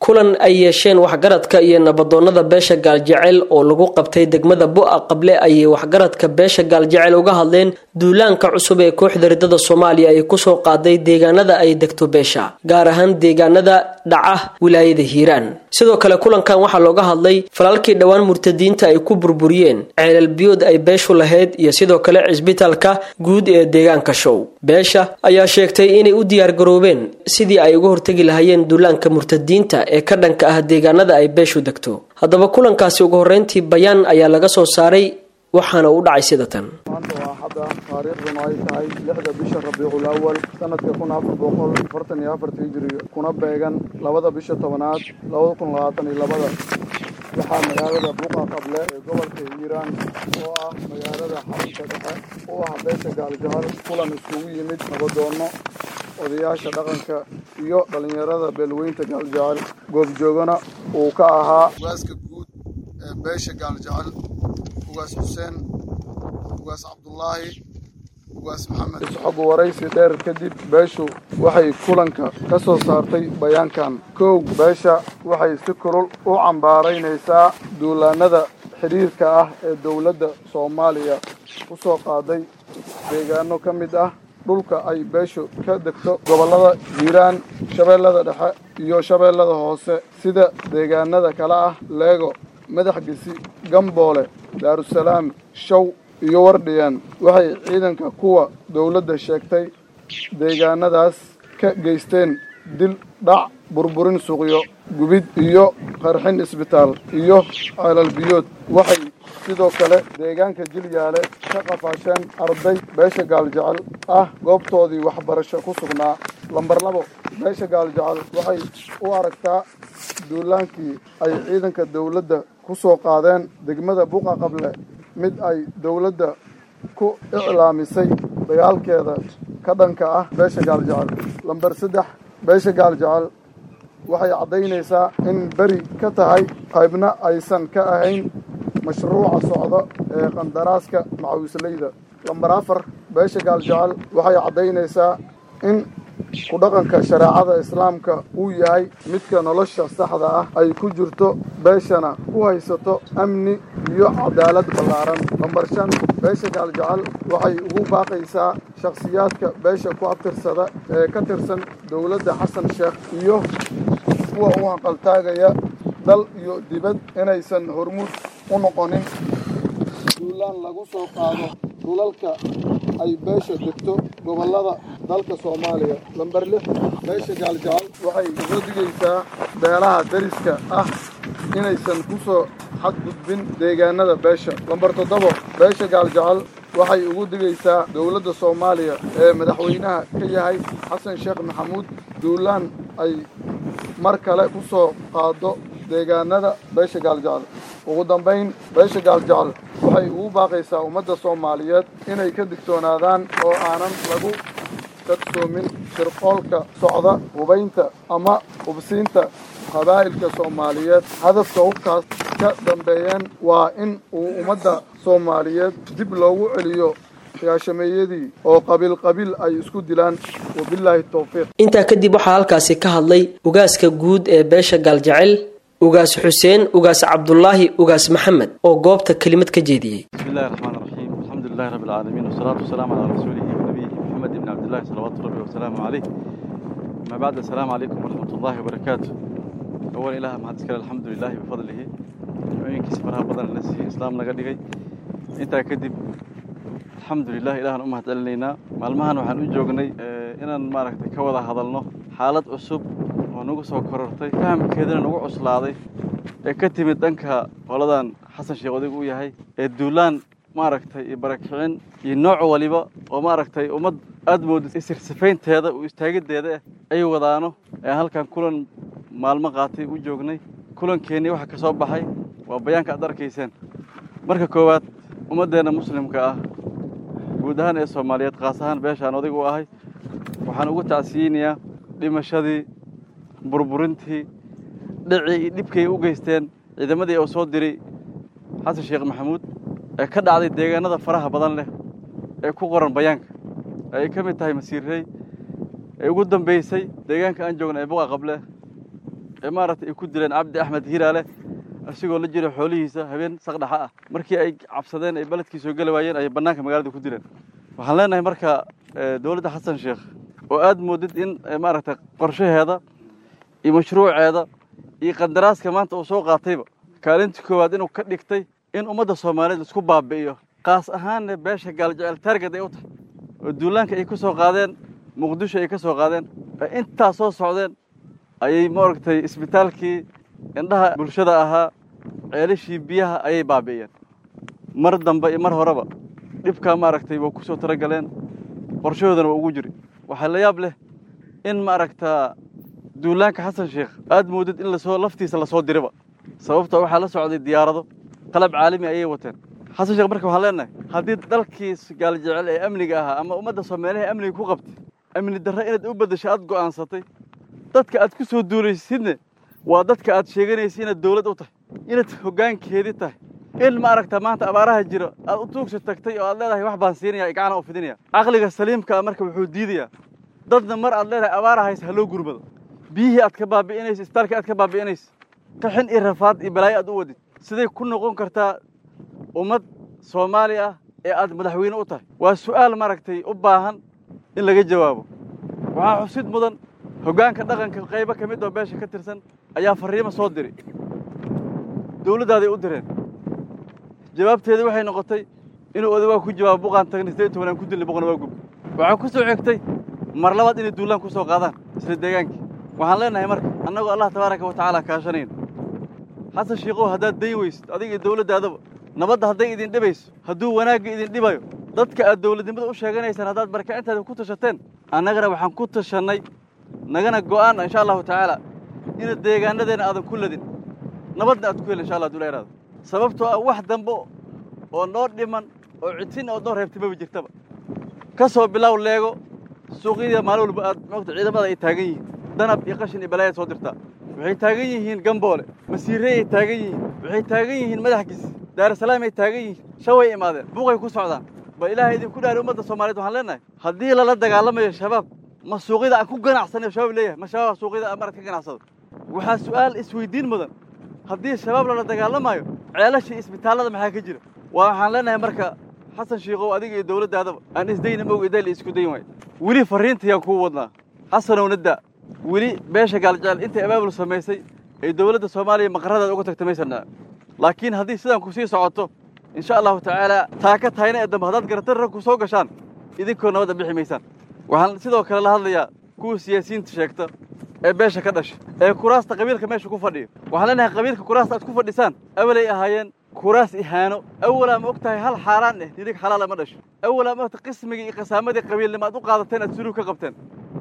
kulan ay yeesheen waxgaradka iyo nabadoonnada beesha gaaljecel oo lagu qabtay degmada bu-a qable ayay waxgaradka beesha gaaljecel uga hadleen duulaanka cusub ee kooxda ridada soomaaliya ay kusoo qaaday deegaanada ay degto beesha gaar ahaan deegaanada dhaca wilaayada hiiraan sidoo kale kulankan waxaa looga hadlay falaalkii dhowaan murtadiinta ay ku burburiyeen ceelal biyood ay beeshu lahayd iyo sidoo kale cisbitaalka guud ee deegaanka show beesha ayaa sheegtay inay u diyaargaroobeen sidii ay uga hortegi lahaayeen duulaanka murtadiinta ee ka dhanka ah deegaanada ay beeshu degto haddaba kulankaasi ugu horreyntii bayaan ayaa laga soo saaray waxaana u dhacay sida tan maanta waa hadda taariikhduna ay tahay lixda bisha rabiicul awal sanadka kun afar boqol afartan iyo afarta hijiriga kuna beegan labada bisha tobanaad labada kun labaatan iyo labada waxaa magaalada buuqa qable ee gobolka hiiraan oo ah magaalada xarunta dhexe u ah beesha gaaljahal kulan iskugu yimid nabadoonno odayaasha dhaqanka iyo dhallinyarada beelweynta gaaljahal goobjoogana uu ka ahaa ugaaska guud ee beesha gaaljahal ugaas xuseen ugaas cabdulaahi ugaas maxamed isxog waraysi dheer kadib beeshu waxay kulanka ka soo saartay bayaankan kow beesha waxay si kulul u cambaaraynaysaa duulaanada xidhiirka ah ee dowladda soomaaliya ku soo qaaday deegaano ka mid ah dhulka ay beeshu ka degto gobollada hiiraan shabeellada dhexe iyo shabeellada hoose sida deegaanada kale ah leego madax gesi gamboole daarusalaam show iyo wardhiyan waxay ciidanka kuwa dowladda sheegtay deegaanadaas ka geysteen dil dhac burburin suuqyo gubid iyo qarxin isbitaal iyo ceelal biyood waxay sidoo kale deegaanka jilyaale ka qafaasheen arday beesha gaaljecel ah goobtoodii waxbarasho ku sugnaa lambar labo beesha gaaljecel waxay u aragtaa duulaankii ay ciidanka dowladda ku soo qaadeen degmada buqa qable mid ay dowladda ku iclaamisay dagaalkeeda ka dhanka ah beesha gaaljecel lambar saddex beesha gaaljecel waxay caddaynaysaa in beri ka tahay qaybna aysan ka ahayn mashruuca socdo ee qandaraaska macawisleyda lambar afar beesha gaaljecel waxay caddaynaysaa in ku dhaqanka shareecada islaamka uu yahay midka nolosha saxda ah ay ku jirto beeshana ku haysato amni iyo cadaalad ballaaran lambar shan beesha gaaljecel waxay ugu baaqaysaa shakhsiyaadka beesha ku abtirsada ee ka tirsan dowladda xasan sheekh iyo kuwa u hanqaltaagaya dal iyo dibad inaysan hormuud u noqonin duulaan lagu soo qaado dhulalka ay beesha degto gobollada dalka soomaaliya lambar lix beesha gaaljecel waxay uga digaysaa beelaha dariska ah inaysan ku soo xadgudbin deegaanada beesha lambar toddobo beesha gaaljecel waxay ugu digaysaa dowladda soomaaliya ee madaxweynaha ka yahay xasan sheekh maxamuud duulaan ay mar kale ku soo qaado deegaanada beesha gaaljecel ugu dambayn beesha gaaljecel waxay ugu baaqaysaa ummadda soomaaliyeed inay ka digtoonaadaan oo aanan lagu kadsoomin shirqoolka socda hubaynta ama hubsiinta qabaa'ilka soomaaliyeed hadafka hubkaas ka dambeeyeen waa in uu ummadda soomaaliyeed dib loogu celiyo gaashameeyadii oo qabiil qabiil ay isku dilaan wabilaahi towfiiq intaa kadib waxaa halkaasi ka hadlay ugaaska guud ee beesha gaaljecel ugaas xuseen ugaas cabdulaahi ugaas maxamed oo goobta kelimad ka jeediyey bismillahi raxmaan raxiim alxamdu lilahi rabbi alcaalamiin wasalaatu wasalaamu calaa rasuulihi wanabiyihi maxamed ibni cabdillahi salawaatu rabbi wasalaamu caleyh amaa bacd assalaamu calaykum waraxmat ullahi wabarakaatu awalan ilaah mahad iskale alxamdu lilahi bifadlihi nicooyinkiisa faraha badan na siiyey islaam naga dhigay intaa kadib alxamdu lilah ilahan u mahad celinaynaa maalmahan waxaan u joognay inaan maaragtay ka wada hadalno xaalad cusub oo nagu soo korortay fahamkeedana nagu cuslaaday ee ka timid dhanka qoladan xasan sheekh odig uu yahay ee duulaan maaragtay iyo barakicin iyo nooc waliba oo maaragtay ummad aada moodid isirsifaynteeda u istaagiddeeda ah ay wadaano ee halkan kulan maalmo qaatay u joognay kulankeenii waxa ka soo baxay waa bayaanka aad arkayseen marka koowaad ummaddeenna muslimka ah guud ahaan ee soomaaliyeed kaas ahaan beeshaan odig u ahay waxaan ugu tacsiyeynayaa dhimashadii burburintii dhicii iyo dhibkay u geysteen ciidamadii uu soo diray xasan sheekh maxamuud ee ka dhacday deegaanada faraha badan leh ee ku qoran bayaanka ay ka mid tahay masiirrey ee ugu dambaysay deegaanka aan joogna ee buqa qable ee maaragtay ay ku dileen cabdi axmed hiiraale asigoo la jira xoolihiisa habeen saqdhaxa ah markii ay cabsadeen ay beledkii soo geli waayeen ayay bannaanka magaalada ku dileen waxaan leenahay marka dowladda xasan sheekh oo aad moodid in maaragtay qorshaheeda iyo mashruuceeda iyo qandaraaska maanta uu soo qaatayba kaalintii koowaad inuu ka dhigtay in ummadda soomaaliyeed laisku baabi'iyo qaas ahaanna beesha gaaljecel taargad ay u tahay oo duulaanka ay ka soo qaadeen muqdisho ay ka soo qaadeen ee intaas soo socdeen ayay maaragtay isbitaalkii indhaha bulshada ahaa ceelashii biyaha ayay baabi'iyeen mar dambe iyo mar horeba dhibkaa maaragtay waa ku soo talagaleen qorshahoodana waa ugu jiri waxaa la yaab leh in maaragtaa duulaanka xasan sheekh aad moodid in lasoo laftiisa lasoo diriba sababta waxaa la socday diyaarado qalab caalami ayay wateen xasan sheekh marka waxaan leenahay haddii dalkii gaaljecel ee amniga ahaa ama ummadda soomaaliha amniga ku qabtay amni darre inaad u beddesho aad go'aansatay dadka aad ku soo duulaysidne waa dadka aad sheeganaysa inaad dawlad u tahay inaad hoggaankeedii tahay in maaragta maanta abaaraha jiro aad u tuugsa tagtay oo aad leedahay wax baan siinaya gacana u fidinaya caqliga saliimkaa marka wuxuu diidayaa dadna mar aad leedahay abaara haysa ha loo gurmado biyihii aad ka baabi'inaysa isbitaalkii aad ka baabi'inaysa qaxin iyo rafaad iyo balaayo aad u wadid siday ku noqon kartaa ummad soomaali ah ee aad madaxweyne u tahay waa su'aal maaragtay u baahan in laga jawaabo waxaa xusid mudan hoggaanka dhaqanka qaybo ka mid oo beesha ka tirsan ayaa farriimo soo diray dawladdaaday u direen jawaabteedii waxay noqotay inuu odagaa ku jawaabo buqaan tagnay siddeed iyo tobanaan ku dilnay boqona waa gub waxaa ku soo xigtay mar labaad inay duulaan ku soo qaadaan isla deegaankii waxaan leenahay marka annagoo allah tabaaraka wa tacaala kaashanayna xasan shiikow haddaad dayn weysid adiga iyo dawladdaadaba nabadda hadday idin dhibayso hadduu wanaagga idin dhibayo dadka aad dawladnimada u sheeganaysaan haddaad barakacintaada ku tashateen annagana waxaan ku tashannay nagana go'aan insha allahu tacaala ina deegaanadeenna aadan ku ladin nabadna aad ku hel insha allah haduu la yaraado sababtoo ah wax dambe oo noo dhiman oo cidsin oo noo reebtimaba jirtaba ka soo bilow leego suuqyada maalin walba aad moogta ciidamada ay taagan yihiin danab iyo qashin iyo balaayaad soo dirtaa waxay taagan yihiin gamboole masiirey ay taagan yihiin waxay taagan yihiin madaxgiis daarusalaam ay taagan yihiin shaway imaadeen buuqay ku socdaan bal ilaahay idinku dhaari ummadda soomaaliyeed waxaan leenahay haddii lala dagaalamayo shabaab ma suuqyada aan ku ganacsanayo shabaab leeyahay ma shabaab suuqyada aan marad ka ganacsado waxaa su'aal isweydiin mudan haddii shabaab lala dagaalamayo ceelashii isbitaallada maxaa ka jira waa waxaan leenahay marka xasan shiikow adiga iyo dawladdaadaba aan isdayna mog idayla isku dayn waayo weli farriintayaan kuu wadnaa xasanow nadda weli beesha gaaljecel intay abaabul samaysay ay dawladda soomaaliya maqaradaada uga tagta maysanaa laakiin haddii sidaan ku sii socoto insha allahu tacaala taaka tahayna ee dambe haddaad garatan rag ku soo gashaan idinkoo nabadda bixi maysaan waxaan sidoo kale la hadlayaa kuwa siyaasiyiinta sheegta ee beesha ka dhasha ee kuraasta qabiilka meesha ku fadhiya waxaan leenahay qabiilka kuraasta aad ku fadhisaan awalay ahaayeen kuraas ihaano awalaa ma og tahay hal xaaraan eh nidig xalaala ma dhasho awalaa ma ogta qismigii iyo qasaamadii qabiilnimo aad u qaadateen aad suluug ka qabteen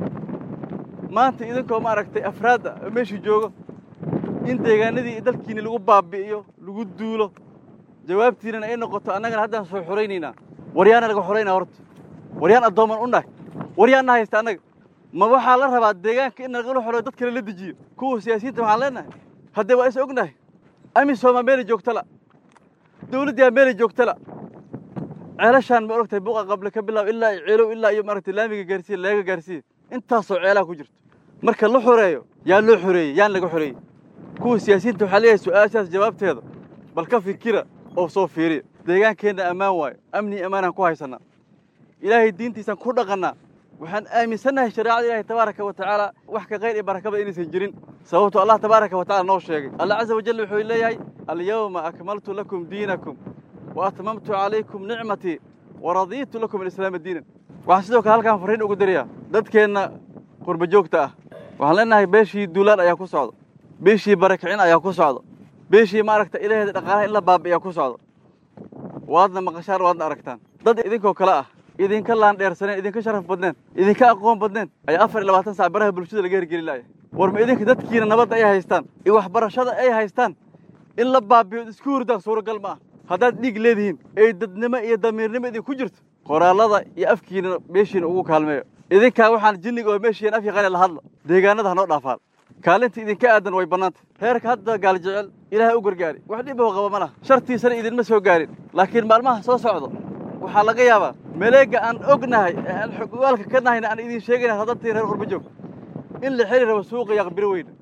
maanta idinkoo ma aragtay afraadda oo meeshii joogo in deegaanadii iyo dalkiinni lagu baabi'iyo lagu duulo jawaabtiinana ay noqoto annagana haddaan soo xoraynaynaa waryaana laga xoraynaa horta waryaan addooman u nahay waryaanna haysta annaga ma waxaa la rabaa deegaanka in nagala xoroyo dad kale la dejiyo kuwa siyaasiyiinta waxaan leenahay haddee waa is ognahay amisomaa meelay joogtala dawladdiyaa meelay joogtala ceelashaan ma ogtahay buqa qable ka bilaab ilaa ceelow ilaa iyo maaragtay laamiga gaarsiiya leega gaarsiiya intaasoo ceelaha ku jirto marka la xoreeyo yaa loo xoreeyey yaan laga xoreeyey kuwa siyaasiyiinta waxaa leeyahay su'aashaas jawaabteeda bal ka fikira oo soo fiiriya deegaankeenna ammaan waayo amni ammaanaan ku haysannaa ilaahay diintiisaan ku dhaqannaa waxaan aaminsannahay shareecada ilaahay tabaaraka wa tacaala wax ka qayr iyo barakaba inaysan jirin sababto allah tabaaraka wa tacala noo sheegay allah caza wajal wuxuu leeyahay alyawma akmaltu lakum diinakum wa atmamtu calaykum nicmatii wa radiitu lakum alislaama diinan waxaan sidoo kale halkaan farriin ugu dirayaa dadkeenna qurba joogta ah waxaan leenahay beeshii duulaan ayaa ku socda beeshii barakicin ayaa ku socda beeshii maaragta ilaheeda dhaqaalaha in la baabi'iyaa ku socda waadna maqashaan waadna aragtaan dad idinkoo kale ah idinka laandheersaneen idinka sharaf badneen idinka aqoon badneen ayaa afar iyo labaatan sac baraha bulshada laga hergeli laaya war ma idinka dadkiina nabadda ay haystaan iyo waxbarashada ay haystaan in la baabiyo isku hurdaan suuragal ma ah haddaad dhiig leedihiin ay dadnimo iyo damiirnimo idinku jirto qoraallada iyo afkiina meeshiina ugu kaalmeeyo idinkaa waxaan jinniga oo meeshiina af yaqaane la hadlo deegaanada hanoo dhaafaan kaalinta idinka aadan way bannaanta heerka hadda gaal jecel ilaahay u gargaari wax dhiboo qaba ma laha shartiisana idinma soo gaarin laakiin maalmaha soo socdo waxaa laga yaabaa maleega aan ognahay ee aan xogwaalka ka nahayna aan idiin sheegayna hadantii reer qurba joog in la xeli rabo suuqa yaqbiro weyna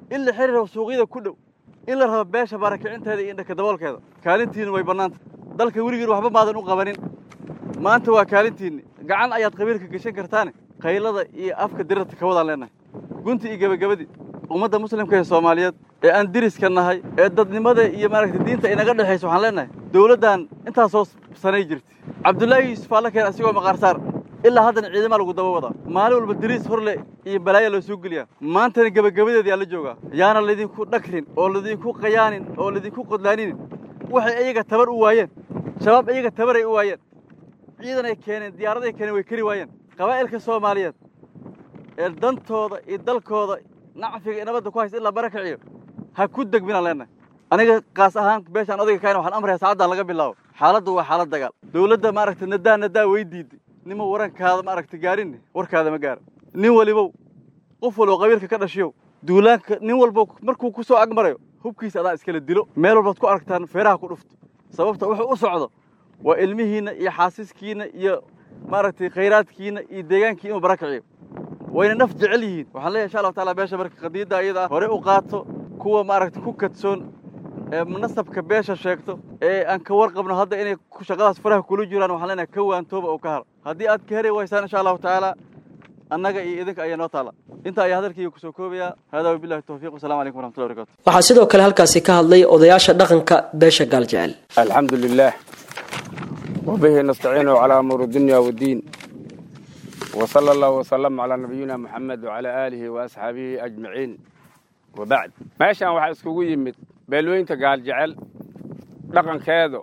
in la xiri rabo suuqyada ku dhow in la rabo beesha barakicinteeda iyo indhaka daboolkeeda kaalintiinna way bannaanta dalka weligiin waxba maadan u qabanin maanta waa kaalintiinni gacan ayaad qabiilka geshan kartaane qaylada iyo afka dirirta ka wadaan leennahay gunti iyo gebagabadii ummadda muslimka ee soomaaliyeed ee aan diriska nahay ee dadnimada iyo maaragtay diinta inaga dhexaysa waxaan leennahay dowladdan intaasoo sanay jirtay cabdullaahi yuusuf alla keen asigoo maqaarsaar ilaa haddana ciidama lagu daba wadaa maalin walba diriis horle iyo balaaya loo soo geliyaa maantana gebagabadeedii aan la joogaa yaana laydinku dhagrin oo laydinku qayaanin oo laydinku qodlaaninin waxay iyaga tabar u waayeen shabaab iyaga tabaray u waayeen ciidan ay keeneen diyaaraday keeneen way keri waayeen qabaa'ilka soomaaliyeed ee dantooda iyo dalkooda nacfiga iyo nabadda ku haysta in la barakaciyo ha ku degminaan leennahay aniga kaas ahaan beeshaan odayga kaayna waxaan amraya saacaddan laga bilaabo xaaladdu waa xaalad dagaal dowladda maaragtay nadaa nadaa way diiday nima warankaada maaragtay gaarinne warkaada ma gaara nin walibow qof walbo qabiilka ka dhashiyow duulaanka nin walbo markuu ku soo agmarayo hubkiisa adaa iskala dilo meel walbaad ku aragtaan feeraha ku dhufto sababta wuxuu u socdo waa ilmihiinna iyo xaasiskiinna iyo maaragtay khayraadkiinna iyo deegaankii inuu barakiciyo wayna naf jecel yihiin waxaan leeyahay insha allahu taala beesha marka qadiyadda ayada ah hore u qaato kuwa maaragtay ku kadsoon ee nasabka beesha sheegto ee aan ka warqabno hadda inay shaqadaas faraha kula jiraan waxaan leenahay ka waantooba oo ka haro haddii aad ka heri waysaan insha allahu tacaala annaga iyo idinka ayaa noo taala inta ayaa hadalkayga kusoo koobayaa haadaa wabillahi tawfiiq wasalamu calaykum waraxmatullahi barakatu waxaa sidoo kale halkaasi ka hadlay odayaasha dhaqanka beesha gaaljecel الحمد لله وبه نستعين على أمور الدنيا والدين وصلى الله وسلم على نبينا محمد وعلى آله وأصحابه أجمعين وبعد meeshaan waxaa iskugu yimid beelweynta gaaljecel dhaqankeedu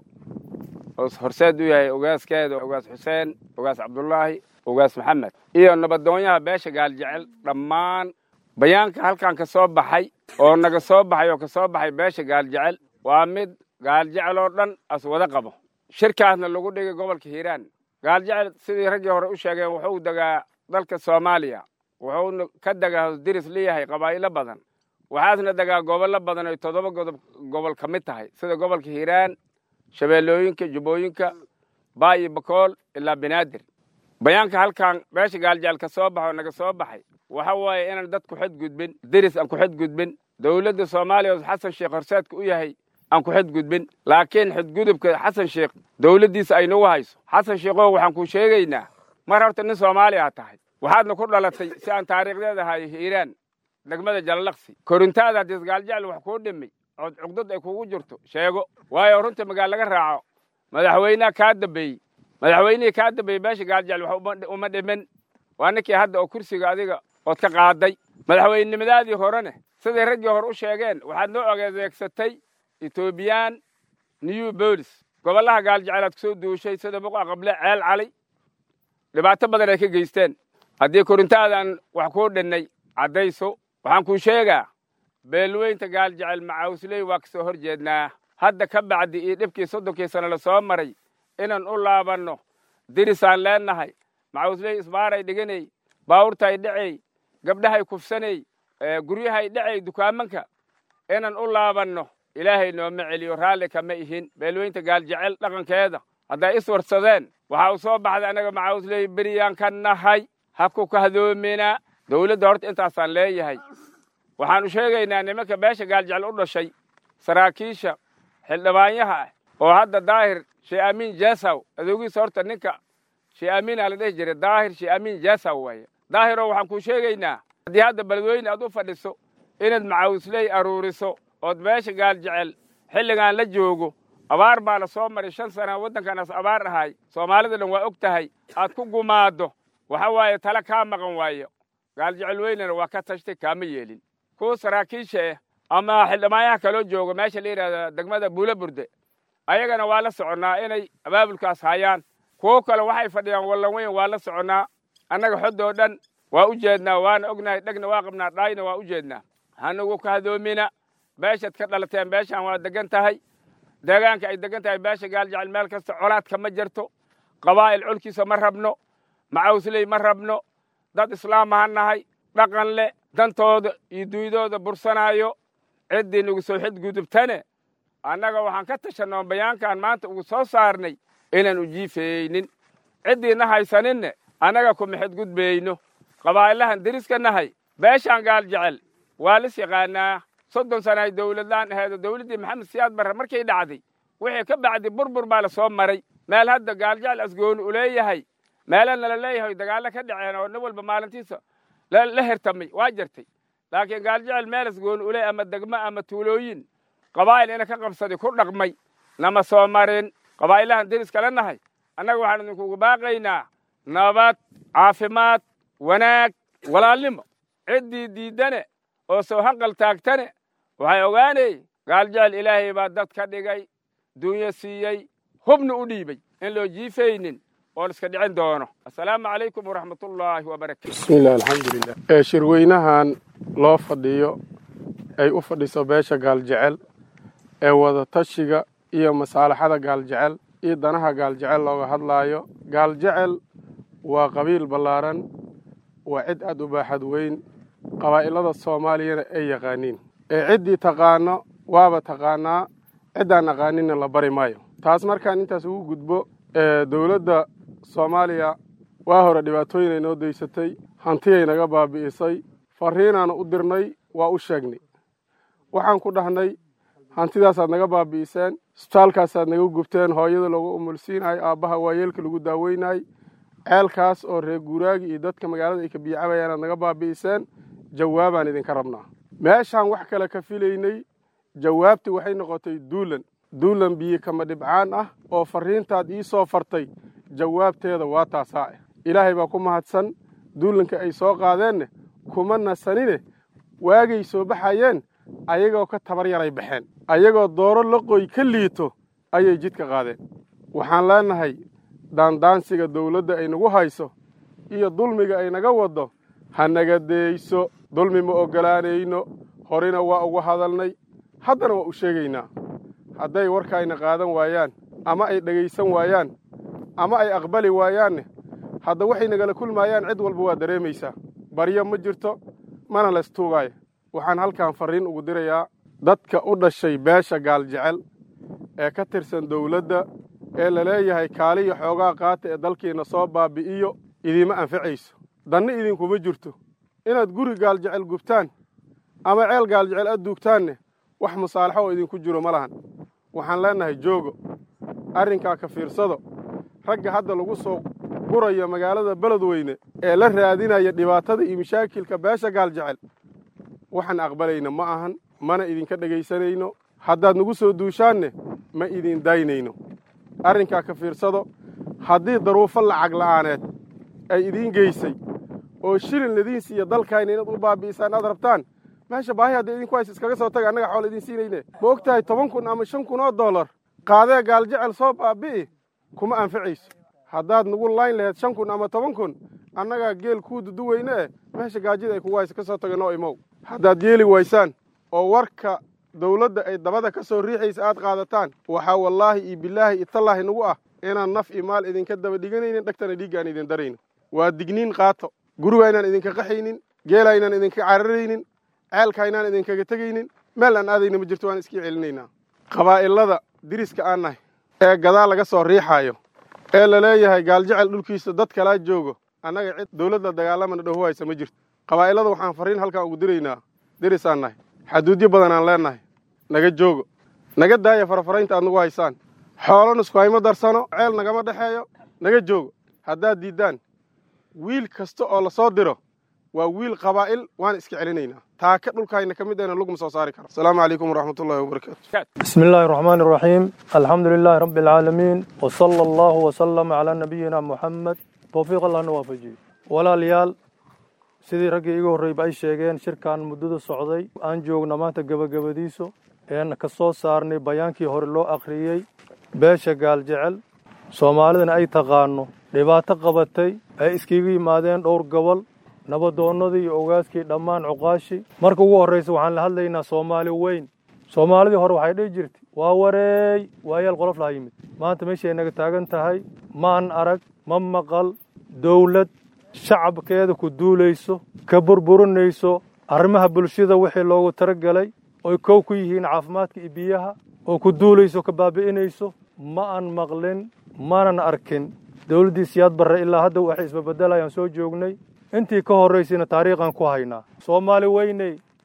oo horseed u yahay ogaaskeeda ogaas xuseen ogaas cabdulaahi ogaas maxamed iyo nabadoonyaha beesha gaaljecel dhammaan bayaanka halkan ka soo baxay oo naga soo baxay oo ka soo baxay beesha gaaljecel waa mid gaaljecel oo dhan as wada qabo shirkaasna lagu dhigay gobolka hiiraan gaaljecel sidii raggii hore u sheegeen wuxuu degaa dalka soomaaliya wuxuuna ka degaa diris leeyahay qabaa'ilo badan waxaasna degaa gobollo badan ay toddoba godob gobol ka mid tahay sida gobolka hiiraan shabeellooyinka jubbooyinka baa iyo bakool ilaa banaadir bayaanka halkan beesha gaaljecel ka soo baxo naga soo baxay waxa waaye inaan dad ku xadgudbin diris aan ku xadgudbin dowladda soomaaliya oo xasan sheekh horseedka u yahay aan ku xadgudbin laakiin xadgudubka xasan sheekh dowladdiisa ay nagu hayso xasan sheekhow waxaan kuu sheegaynaa mar horta nin soomaali aa tahay waxaadna ku dhalatay si aan taariikhdeeda ahay hiiraan degmada jalalaqsi korintaada haddii gaaljecel wax kuu dhimay ood cugdad ay kugu jirto sheego waayo runta magaal laga raaco madaxweynaha kaa dambeeyey madaxweynihii kaa dambeeyey beesha gaaljecel wax uma dhimin waa ninkii hadda oo kursiga adiga ood ka qaaday madaxweynenimadaadii horene siday raggii hore u sheegeen waxaad noo ogeedeegsatay etoobiyaan new bolis gobollaha gaaljecelaad ku soo duushay sida buqa qable ceel cali dhibaato badan ay ka geysteen haddii korintaadan wax kuu dhinnay caddayso waxaan kuu sheegaa beelweynta gaaljecel macawsley waa ka soo hor jeednaa hadda ka bacdi iyo dhibkii soddonkii sano la soo maray inaan u laabanno dirisaan leennahay macawsley isbaaray dhiganay baawurtay dhacay gabdhahay kufsanay guryahay dhacay dukaamanka inaan u laabanno ilaahay nooma celiyo raalli kama ihin beelweynta gaaljecel dhaqankeeda hadday is warsadeen waxaa u soo baxday annaga macawsley beriyaan ka nahay ha ku kahdoomina dowladda horta intaasaan leeyahay waxaan u sheegaynaa nimanka beesha gaaljecel u dhashay saraakiisha xildhibaanyaha ah oo hadda daahir shee amiin jesaw adoogiisa horta ninka shee amiinaa la dhehi jiray daahir shee amiin jesaw waaye daahiroo waxaan kuu sheegaynaa haddii hadda beledweyne aad u fadhiso inaad macawisley aruuriso ood beesha gaaljecel xilligaan la joogo abaar baa la soo maray shan sana waddankanaas abaar ahay soomaalida dhan waa og tahay aad ku gumaaddo waxa waaye tale kaa maqan waayo gaaljecel weynena waa ka tashtay kaama yeelin kuwa saraakiisha ah ama xildhibaanyaha kaloo jooga meesha la yidhahda degmada buula burde ayagana waa la soconnaa inay abaabulkaas hayaan kuwo kale waxay fadhiyaan wallan weyn waa la soconnaa annaga xoddoo dhan waa u jeednaa waana ognahay dhegna waa qabnaa dhaayna waa u jeednaa hanugu ka hadoomina beeshaad ka dhalateen beeshaan waa degan tahay deegaanka ay degan tahay beesha gaaljecel meel kasta colaadka ma jirto qabaa'il colkiisa ma rabno macawsley ma rabno dad islaam ha nahay dhaqan leh dantooda iyo duydooda bursanaayo ciddii nagu soo xidgudubtane annaga waxaan ka tashanoo bayaankan maanta ugu soo saarnay inaan u jiifayeynin ciddiina haysaninne annaga kuma xidgudbayno qabaa'ilahan deriska nahay beeshaan gaaljecel waa lis yaqaanaa soddon sana ay dowladlaan aheedo dowladdii maxamed siyaad barre markay dhacday wixii ka bacdi burbur baa la soo maray meel hadda gaaljecel asgooni u leeyahay meelana la leeyahay dagaallo ka dhaceen oo nin walba maalintiisa la hertamay waa jirtay laakiin gaaljecel meel asgooni u leeyahay ama degmo ama tuulooyin qabaa'il ina ka qabsaday ku dhaqmay nama soo marin qabaa'ilahan deris kala nahay annaga waxaan idinkugu baaqaynaa nabad caafimaad wanaag walaalnimo ciddii diiddane oo soo hanqal taagtane waxay ogaanay gaaljecel ilaahay baa dad ka dhigay duunyo siiyey hubna u dhiibay in loo jiifaynin oo iska dhicin doono assalaamu calaykum waraxmatullaahi wabarakatu bismillahi alxamdulilah ee shirweynahan loo fadhiyo ay u fadhiso beesha gaaljecel ee wadatashiga iyo masaalaxada gaaljecel iyo danaha gaaljecel looga hadlaayo gaaljecel waa qabiil ballaaran waa cid aad u baaxad weyn qabaa'ilada soomaaliyana ay yaqaaniin ee ciddii taqaano waaba taqaanaa ciddaan aqaaninna la bari maayo taas markaan intaas ugu gudbo dowladda soomaaliya waa hore dhibaatooyin ay noo daysatay hantiyay naga baabi'isay farriinaana u dirnay waa u sheegnay waxaan ku dhahnay hantidaasaad naga baabi'iseen isbitaalkaasaad naga gubteen hooyada loogu umulsiinahay aabbaha waayeelka lagu daaweynay ceelkaas oo reer guuraagi iyo dadka magaalada ay ka biicabayaan aad naga baabi'iseen jawaabaan idinka rabnaa meeshaan wax kale ka filaynay jawaabtii waxay noqotay duulan duulan biyo kama dhibcaan ah oo farriintaad ii soo fartay jawaabteeda waa taasaa ah ilaahay baa ku mahadsan duulanka ay soo qaadeenne kuma nasanine waagay soo baxayeen ayagoo ka tabar yaray baxeen ayagoo dooro laqoy ka liito ayay jidka qaadeen waxaan leenahay daandaansiga dawladda ay nagu hayso iyo dulmiga ay naga waddo ha naga deeyso dulmi ma oggolaanayno horena waa uga hadalnay haddana waa u sheegaynaa hadday warkaayna qaadan waayaan ama ay dhegaysan waayaan ama ay aqbali waayaanne hadda waxay nagala kulmaayaan cid walba waa dareemaysaa baryo ma jirto mana laystuugaayo waxaan halkan farriin ugu dirayaa dadka u dhashay beesha gaaljecel ee ka tirsan dawladda ee la leeyahay kaaliyo xoogaa qaata ee dalkiinna soo baabi'iyo idiima anfacayso danna idinkuma jirto inaad guri gaaljecel gubtaan ama ceel gaaljecel aad duugtaanne wax musaalaxo oo idinku jiro ma lahan waxaan leennahay joogo arrinkaa ka fiirsado ragga hadda lagu soo gurayo magaalada beledweyne ee la raadinaya dhibaatada iyo mashaakilka beesha gaaljecel waxaan aqbalayna ma ahan mana idinka dhegaysanayno haddaad nagu soo duushaanne ma idin daynayno arrinkaa ka fiirsado haddii daruufo lacag la'aaneed ay idiin geysay oo shilin ladiin siiya dalkayna inaad u baabi'isaan aad rabtaan meesha baahi hadda idinku haysa iskaga soo taga annaga xool idiin siinayne ma og tahay toban kun ama shan kun oo dollar qaadee gaaljecel soo baabi'i kuma anficayso haddaad nagu layn laheyd shan kun ama toban kun annagaa geel kuu duduweyne eh meesha gaajida ay kugu haysa ka soo taga noo imow haddaad yeeli waysaan oo warka dawladda ay dabada ka soo riixaysa aad qaadataan waxaa wallaahi iyo bilaahi itallaahi nagu ah inaan naf iyo maal idinka daba dhiganaynin dhegtana dhiigga aan idin darayno waa digniin qaato guriga inaan idinka qaxaynin geela inaan idinka cararaynin ceelka inaan idinkaga tegaynin meel aan aadayna ma jirto waan iskii celinaynaa qabaa'ilada diriska aan nahay ee gadaa laga soo riixaayo ee la leeyahay gaaljecel dhulkiisa dad kalaa joogo annaga cid dawladda dagaalamana dhahu haysa ma jirto qabaa'ilada waxaan farriin halkan ugu diraynaa dirisaan nahay xaduudyo badan aan leennahay naga joogo naga daaya farafaraynta aad nagu haysaan xoolo nusku hayma darsano ceel nagama dhexeeyo naga joogo haddaad diiddaan wiil kasta oo la soo diro waa wiil qabaa'il waan iska celinaynaa taaka dhulkayna ka mid ahna lugma soo saari karo asalaamu calaykum waraxmatullahi wabarakaatu بسم الله الرحمن الرحيم الحمد لله رب العالمين وصلى الله وسلم على نبينا محمد توفيق الله نوافجي walaalyaal sidii raggii igu horreyba ay sheegeen shirkan muddada socday aan joogna maanta gebagabadiisu een ka soo saarnay bayaankii hore loo akhriyey beesha gaaljecel soomaalidana ay taqaano dhibaato qabatay ay iskiga yimaadeen dhowr gobol nabadoonnadii iyo ogaaskii dhammaan cuqaashi marka ugu horraysa waxaan la hadlaynaa soomaali weyn soomaalidii hore waxay dhihi jirtay waa wareey waayaal qolof laha yimid maanta meeshay naga taagan tahay maan arag ma maqal dawlad shacabkeeda ku duulayso ka burburinayso arrimaha bulshada wixii loogu talagelay oy kow ku yihiin caafimaadka iyo biyaha oo ku duulayso ka baabi'inayso ma aan maqlin maanan arkin dawladdii siyaad barre ilaa hadda waxay isbabeddelayaan soo joognay intii ka horraysayna taariikhan ku haynaa soomaali weyney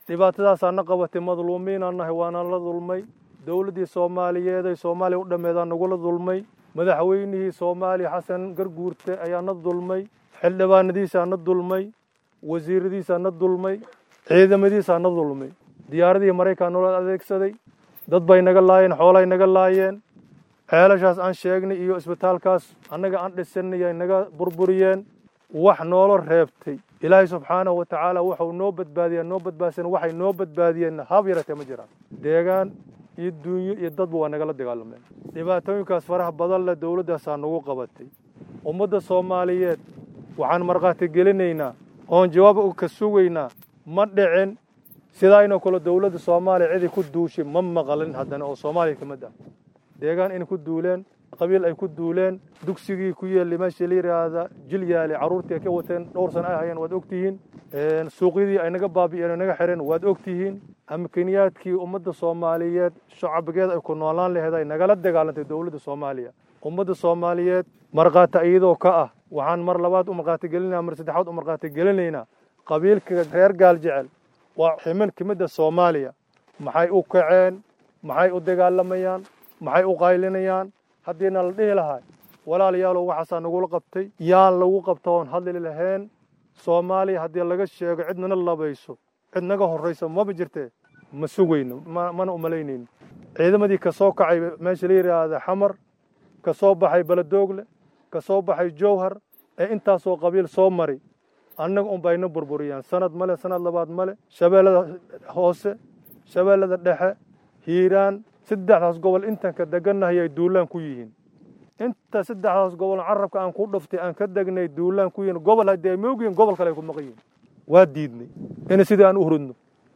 dhibaatadaasaana qabatay madluumiinaan nahay waana la dulmay dowladdii soomaaliyeed ay soomaaliya u dhammeedaan nagula dulmay madaxweynihii soomaaliya xasan garguurte ayaana dulmay xildhibaanadiisaana dulmay wasiiradiisaana dulmay ciidamadiisaana dulmay diyaaradihii maraykan noola adeegsaday dad bay naga laayeen xoolay naga laayeen ceelashaas aan sheegnay iyo isbitaalkaas annaga aan dhisanay ay naga burburiyeen wax noolo reebtay ilaahay subxaanahu wa tacaala waxau noo badbaadiyaa noo badbaadsan waxay noo badbaadiyeen hab yaratee ma jiraan deegaan iyo duunyo iyo dadba waa nagala dagaalameen dhibaatooyinkaas faraha badan leh dowladdaasaa nagu qabatay ummadda soomaaliyeed waxaan markhaati gelinaynaa oon jawaab ka sugaynaa ma dhicin sidaayna kale dowladda soomaaliya cidii ku duushay ma maqalin haddana oo soomaaliya ka mid ah deegaan inay ku duuleen qabiil ay ku duuleen dugsigii ku yeelay meesha la yidhaahda jilyaale carruurtii ay ka wateen dhowr sana ay hayeen waad ogtihiin suuqyadii ay naga baabi'een naga xireen waad ogtihiin amkiniyaadkii ummadda soomaaliyeed shacbigeed ay ku noolaan laheed ay nagala dagaalantay dowladda soomaaliya ummadda soomaaliyeed markhaati iyadoo ka ah waxaan mar labaad u markhaati gelinaynaa mar saddexaad u markhaati gelinaynaa qabiilka reer gaal jecel waa ximin ka midda soomaaliya maxay u kaceen maxay u dagaalamayaan maxay u qaylinayaan haddiina la dhihi lahay walaalayaalow waxaasaa nagula qabtay yaan lagu qabta oon hadli lahayn soomaaliya haddii laga sheego cid nana labayso cid naga horrayso maba jirtee ma sugayno mana umalaynayno ciidamadii ka soo kacay meesha la yidhaahda xamar ka soo baxay beledoogle ka soo baxay jowhar ee intaasoo qabiil soo mari annaga un bayna burburiyaan sanad male sanad labaad male shabeellada hoose shabeellada dhexe hiiraan saddexdaas gobol intanka degannahay ay duulaan ku yihiin inta saddexdaas gobol carabka aan ku dhuftay aan ka degnay duulaan ku yihiin gobol haddii ay moogyihiin gobol kale ay ku maqan yihiin waa diidnay ina sidii aan u hurudno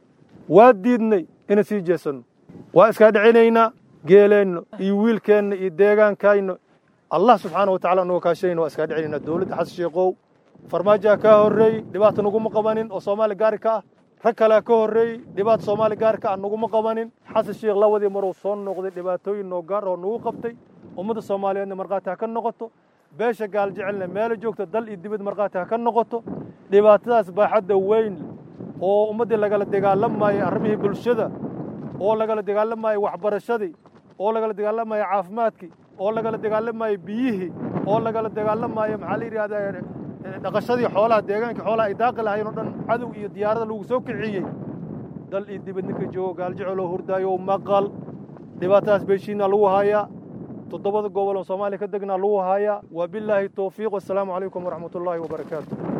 waa diidnay ina sii jeesanno waa iskaa dhicinaynaa geeleenno iyo wiilkeenna iyo deegaankayno allah subxaana wa tacala nuga kaashanayna waa iskaa dhicinaynaa dowladda xasan sheekow farmaajaa kaa horreeyey dhibaata naguma qabanin oo soomaaliya gaari ka ah rag kalea ka horreeyey dhibaata soomaaliya gaari ka ah naguma qabanin xasan sheekh lawadii maruu soo noqday dhibaatooyin noo gaar oo nagu qabtay ummadda soomaaliyeedna markhaati ha ka noqoto beesha gaal jecelna meelo joogta dal iyo dibad markhaati ha ka noqoto dhibaatadaas baaxadda weyn oo ummaddii lagala dagaalamaayay arrimihii bulshada oo lagala dagaalamaayay waxbarashadii oo lagala dagaalamaayay caafimaadkii oo lagala dagaalamaayay biyihii oo lagala dagaalamaayay maxaa la yidhahdaa dhaqashadii xoolaha deegaankii xoolaha ay daaqi lahayn oo dhan cadow iyo diyaarada lagu soo kiciyey dal iyo dibad ninka joogo gaaljecel hurdaayo maqal dhibaatadaas beeshiina lagu haayaa toddobada gobol oo soomaaliya ka degnaa lagu haayaa waa bilaahi towfiiq wassalaamu calaykum waraxmat ullaahi wabarakaatu